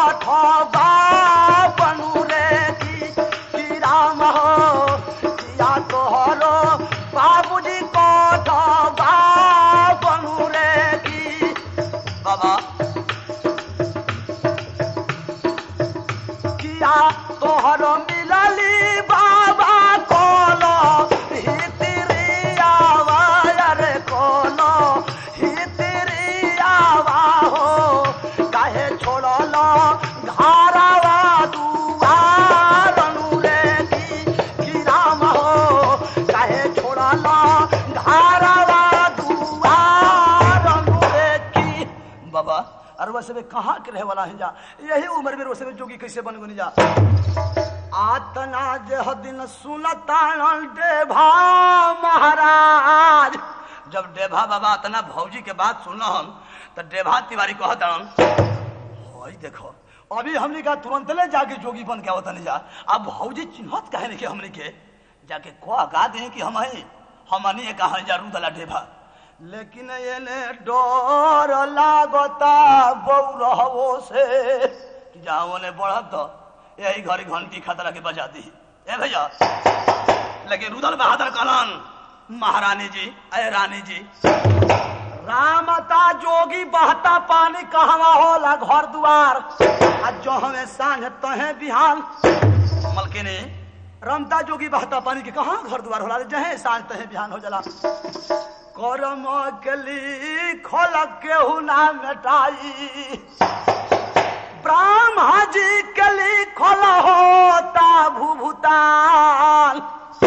और वैसे में कहाँ के रहे वाला है जा यही उम्र में वैसे में जोगी कैसे बन गनी जा आतना जह दिन सुनता डेभा महाराज जब डेभा बाबा इतना भौजी के बात सुन हम तो डेभा तिवारी कहत हई देखो अभी हमने का तुरंत ले जाके जोगी बन के आवतन जा अब भौजी चिन्हत कहे नहीं कि हमने के जाके को गा दे कि हम हई हमनी कहा जा रूदला डेभा लेकिन ये डर लागता बौरहवो से कि जाओ ने बढ़त तो यही घड़ी घंटी खतरा के बजा दी ए भैया लेकिन रुदल बहादुर कलन महारानी जी अय रानी जी रामता जोगी बहता पानी कहवा होला घर दुआर आ जो हमें सांझ तहे बिहान मलकिनी रमता जोगी बहता पानी के कहा घर दुआर होला जहे सांझ तहे बिहान हो जाला करम कली खोल केहू ना मेटाई ब्रह्मा जी कली खोल होता भूभूतान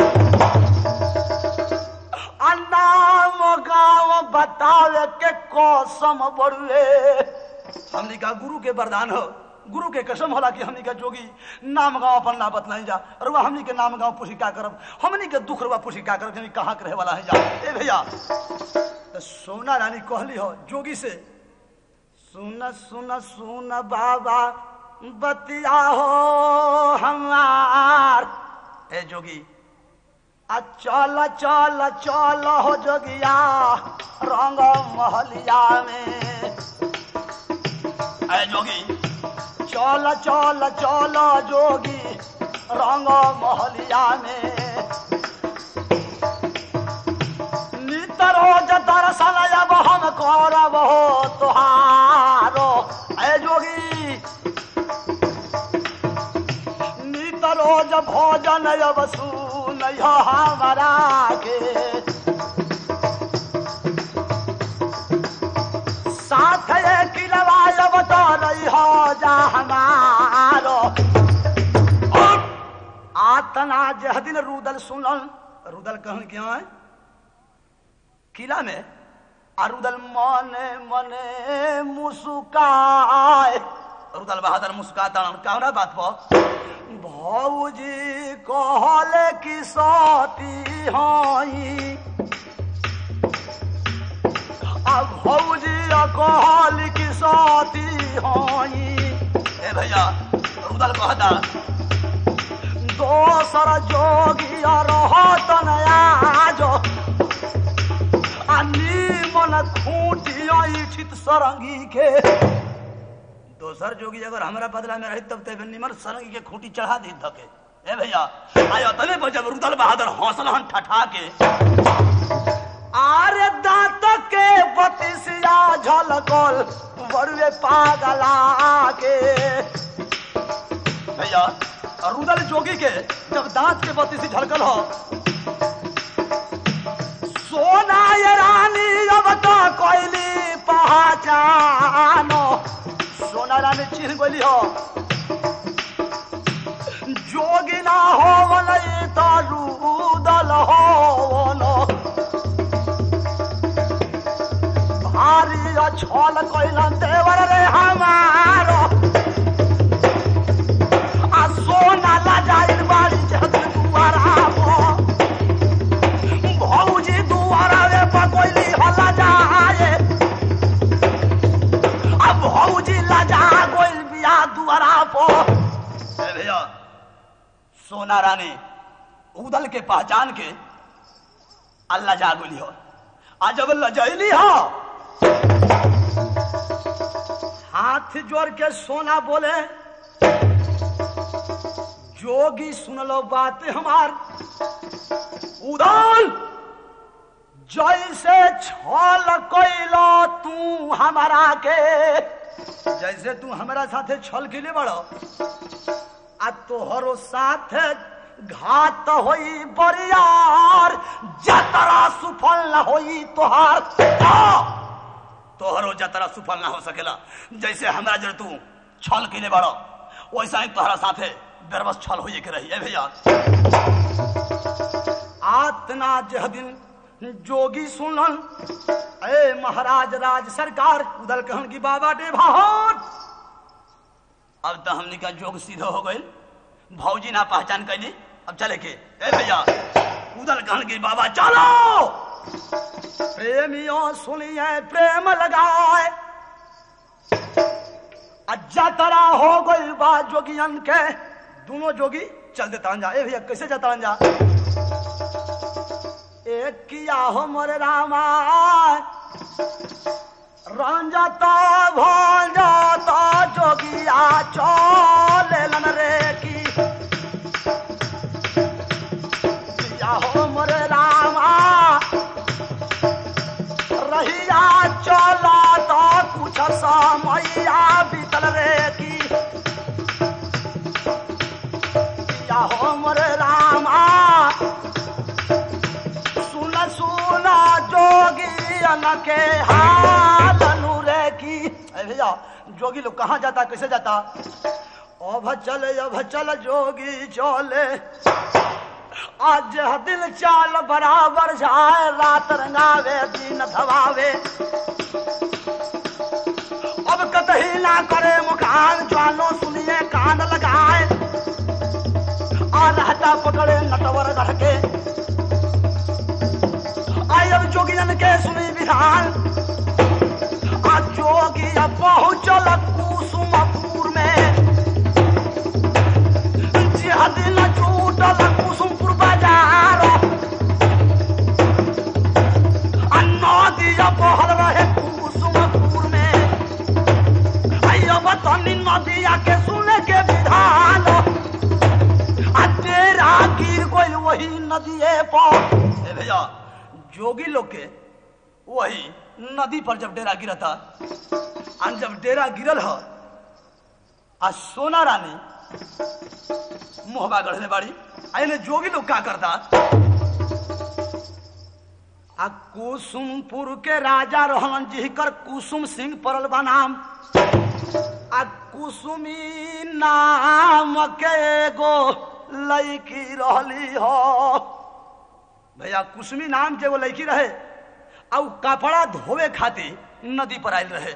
नाम गाँव बतावे के कसम बड़ुए हमनी का गुरु के वरदान हो गुरु के कसम होला कि हमनी का जोगी नाम गाँव अपन ना बतलाई जा और वह हमनी के नाम गाँव पुछी का करब हमनी के दुख रुआ पुछी का करब हमनी कहाँ के रहे वाला है जा ए भैया तो सोना रानी कहली हो जोगी से सुन सुन सुन बाबा बतिया हो हमार ए जोगी आ चल चल चल हो जोगिया रंग महलिया में ए जोगी चल चल चल जोगी रंग महलिया में नित रोज दर्शन अब हम करब हो तुहारो ए जोगी नित रोज भोजन अब सुन हमारा के साथ किलवा अब तो नहीं हो जा हमारो आतना जह दिन रुदल सुनल रुदल कहन क्या है किला में आ रुदल मने मने मुस्काए रुदल बहादुर मुस्काता कौना बात पर भौजी कहले कि सती हई आ भौजी कहल कि सती हई ए भैया रुदल कहता दोसर जोगी रहत नयाज आ निमन खूटी ऐठित सरंगी के दोसर जोगी अगर हमारा बदला में रही तब तब निमर सरंगी के खूंटी चढ़ा दी धके ए भैया आयो तने पर जब रुदल बहादुर हौसला हन ठठा के आरे दांत के बतिसिया झलकल बड़ुए पागला के भैया और रुदल जोगी के जब दांत के बत्ती से झलकल हो सोना ये रानी अब तो कोयली पहचानो सोना रानी चिन्ह गोली हो जोगी ना हो वलई तो रुदल हो नो भारी छल कैलन देवर रे हमारो आ सोना लजाइल बाड़ी जहत दुआरा भौजी दुआरा वे पकोइली हला जाए आ भौजी लजा गोइल बिया दुआरा पर ए भैया सोना रानी उदल के पहचान के अल्लाह जागुली हो आज जब लजैली हो हाथ जोड़ के सोना बोले जोगी सुन लो बात हमार उदान जैसे छल कैलो तू हमारा के जैसे तू हमारा साथे छल के बड़ो आ तोहरो साथ घात होई बरियार जतरा सुफल न होई तोहार आ! तोहरो जतरा सुफल ना हो सकेला जैसे हमरा जर तू छल के बड़ो वैसा ही तोहरा साथे बेरबस छल होइए के रही ए भैया आतना जह दिन जोगी सुनन ए महाराज राज सरकार उदल कहन की बाबा डे भाट अब तो हमने का जोग सीधा हो गई भौजी ना पहचान कैली अब चले के ए भैया उदल कहन की बाबा चलो प्रेमियों सुनिए प्रेम लगाए अज्जा तरा हो गई बा जोगियन के दोनों जोगी चल देता जा ए भैया कैसे जाता जा एक किया हो मोरे रामा रंजता भंजता जोगिया चलेलन रे की किया हो मोरे रामा रहिया चला तो कुछ समैया बीतल रे की किया हो मोरे रामा सुन सुन जोगी के हाल रे की अरे भैया जोगी लोग कहाँ जाता कैसे जाता अब चले अब चल जोगी चले आज दिल चाल बराबर जाए रात रंगावे दिन धवावे अब कतही ना करे मुखान ज्वालो सुनिए कान लगाए आ रहता पकड़े नटवर गढ़ के आई अब जोगियन के सुनी विधान आ जोगी अब पहुंचल कुसुमपुर में जिहा दिल छूटल कुसुमपुर बाजार आ नदिया बहल रहे कुसुमपुर में आई अब तनी नदिया के सुने के विधान आ तेरा गिर गई वही नदिए पर ए भैया जोगी लोग के वही नदी पर जब डेरा गिरा था और जब डेरा गिरल ह आ सोना रानी मोहबा गढ़ले बाड़ी आइने जोगी लोग का करता आ कुसुमपुर के राजा रहलन जिकर कुसुम सिंह पड़ल बा नाम आ कुसुमी नाम के एगो लड़की रहली हो भैया कुसुमी नाम के वो लड़की रहे आ उ कपड़ा धोवे खातिर नदी पर आयल रहे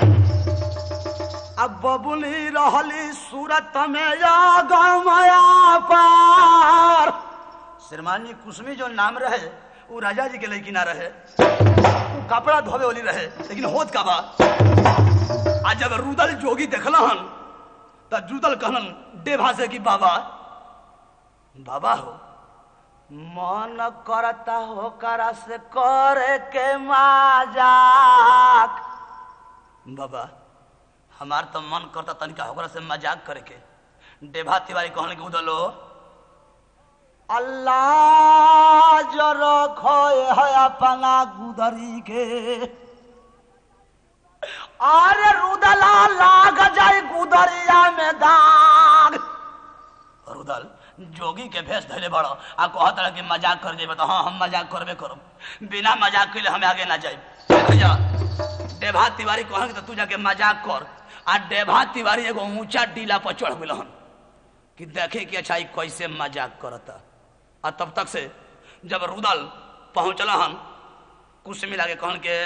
अब बबुली रहली सूरत में या गमया पार श्रीमान जी कुसुमी जो नाम रहे वो राजा जी के लड़की ना रहे उ कपड़ा धोवे वाली रहे लेकिन होत का बा आ जब रुदल जोगी देखलहन त रुदल कहलन डेभा से कि बाबा बाबा हो मन करता हो करा से करे के मजाक बाबा हमार तो मन करता तनिका ओकरा से मजाक करे के डेभा तिवारी कहने के उदलो अल्लाह जो रखो है अपना गुदरी के अरे रुदला लाग जाए गुदरिया में दाग रुदल जोगी के भेष धैले बड़ो आ कहत रहे कि मजाक कर जेबे तो हाँ हम मजाक करबे करब बिना मजाक के हम आगे ना जाए भैया डेभा तिवारी कहन कि तू जाके मजाक कर आ डेभा तिवारी एगो ऊंचा टीला पर चढ़ गेलहन कि देखे कि अच्छा ई कैसे मजाक करता आ तब तक से जब रुदल पहुंचल हन कुछ मिला के कहन के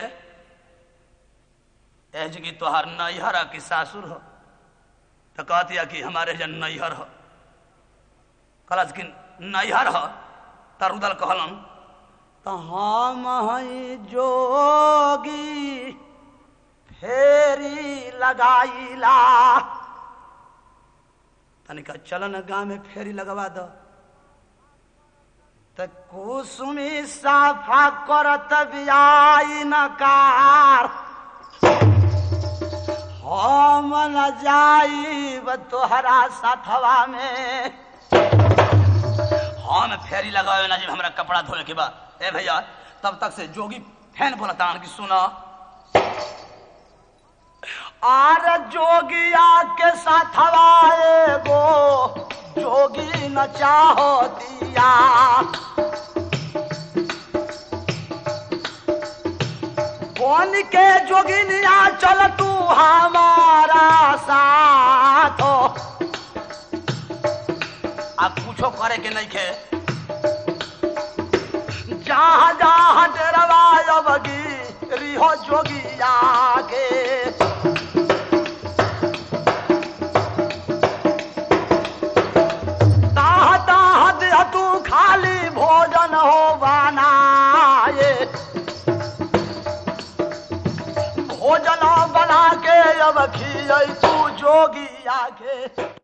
एज की तोहार नैहर की सासुर हो तो कहती कि हमारे जन नैहर हो कहलस कि नैहर हो त रुदल कहलन तो हम हई जोगी फेरी लगाईला तनिका चलन गांव में फेरी लगवा दो त कुसुमी साफा करत बियाई नकार हम न जाइब तोहरा साथवा में हम फेरी लगावे ना जब हमरा कपड़ा धोए के बाद ए भैया तब तक से जोगी फैन बोला तान की सुना आर जोगिया के साथवा एगो जोगी न चाहो दिया कौन के जोगिनिया चल तू हमारा साथ आ कुछो करे के नहीं खे जहाँ जहाँ खियई हो जोगिया के ताह ताह दिया तू खाली भोजन हो बनाए भोजन बना के अब खियई तू जोगिया के